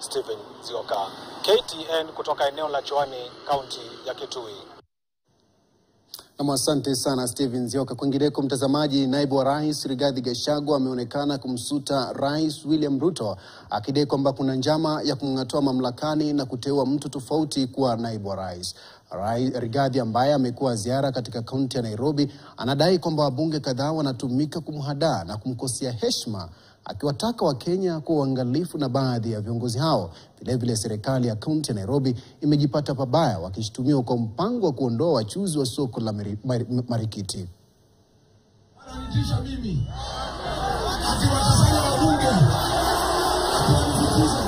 Stephen Zioka, KTN kutoka eneo la Chwani, kaunti ya Kitui. Nam, asante sana Steven Zioka. Kwingineko, mtazamaji, naibu wa rais Rigathi Gachagua ameonekana kumsuta rais William Ruto akidai kwamba kuna njama ya kumng'atua mamlakani na kuteua mtu tofauti kuwa naibu wa rais. Rai- Rigathi ambaye amekuwa ziara katika kaunti ya Nairobi anadai kwamba wabunge kadhaa wanatumika kumhadaa na kumkosea heshima, akiwataka Wakenya kuwa uangalifu na baadhi ya viongozi hao. Vilevile, serikali ya kaunti ya Nairobi imejipata pabaya wakishutumiwa kwa mpango wa kuondoa wachuzi wa soko la Mari- Mari- Marikiti. Ananitisha mimi akiwatasanya wabunge akiwanifukuza.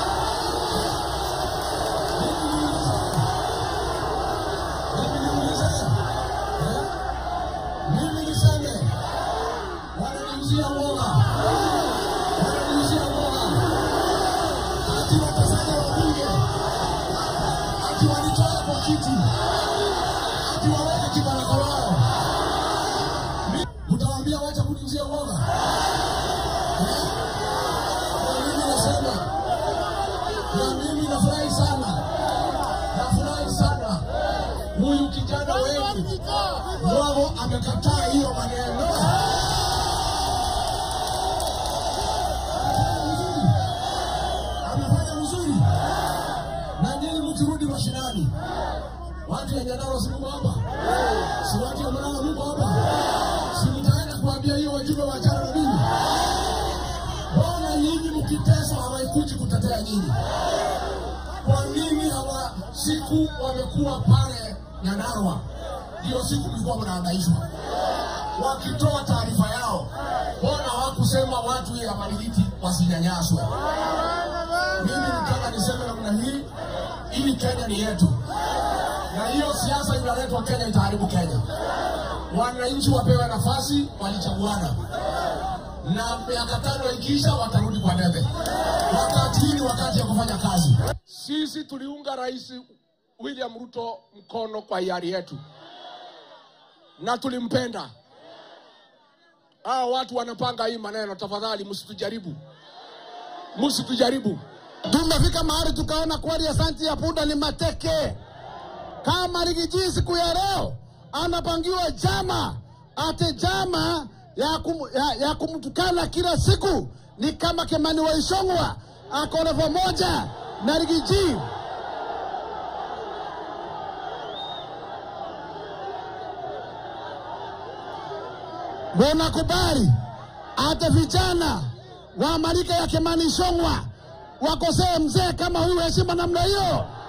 Mimi niulize, eh? mimi niseme wananiuzia uoga, wananiuzia uoga, akiwatasanya wabunge, akiwanitoa kwa kiti, akiwaweka kibaraka wao Utawaambia wacha kuniuzia uoga. Eh? Na mimi nasema, na mimi nafurahi sana, nafurahi sana huyu kijana wetu Mwago amekataa hiyo maneno. Amefanya vizuri, na nyinyi mkirudi mashinani, watu ya Nyandarua si mko hapa, si watu ya Murang'a mko hapa si mtaenda kuambia hiyo wajumbe wa chama na mimi? Mbona nyinyi mkiteswa hawaikuji kutetea nyinyi? Kwa nini hawa siku wamekuwa pale Nyandarua, ndio siku mlikuwa mnaangaishwa wakitoa taarifa yao, mbona hawakusema watu ya Marigiti wasinyanyaswe? Mimi nataka niseme namna hii, ili Kenya ni yetu, na hiyo siasa inaletwa Kenya itaharibu Kenya wananchi wapewe nafasi, walichaguana na miaka tano ikiisha watarudi kwa debe. Wakati hii ni wakati ya kufanya kazi. Sisi tuliunga Rais William Ruto mkono kwa hiari yetu na tulimpenda. Hao watu wanapanga hii maneno, tafadhali msitujaribu, msitujaribu. Tumefika mahali tukaona kweli asanti ya punda ni mateke. Kama Rigiji siku ya leo anapangiwa jama ate jama ya, kum, ya, ya kumtukana kila siku, ni kama Kimani Waishongwa ako level moja na Rigiji. Wanakubali hata vijana wa marika ya Kimani Ichung'wah wakosee mzee kama huyu heshima namna hiyo?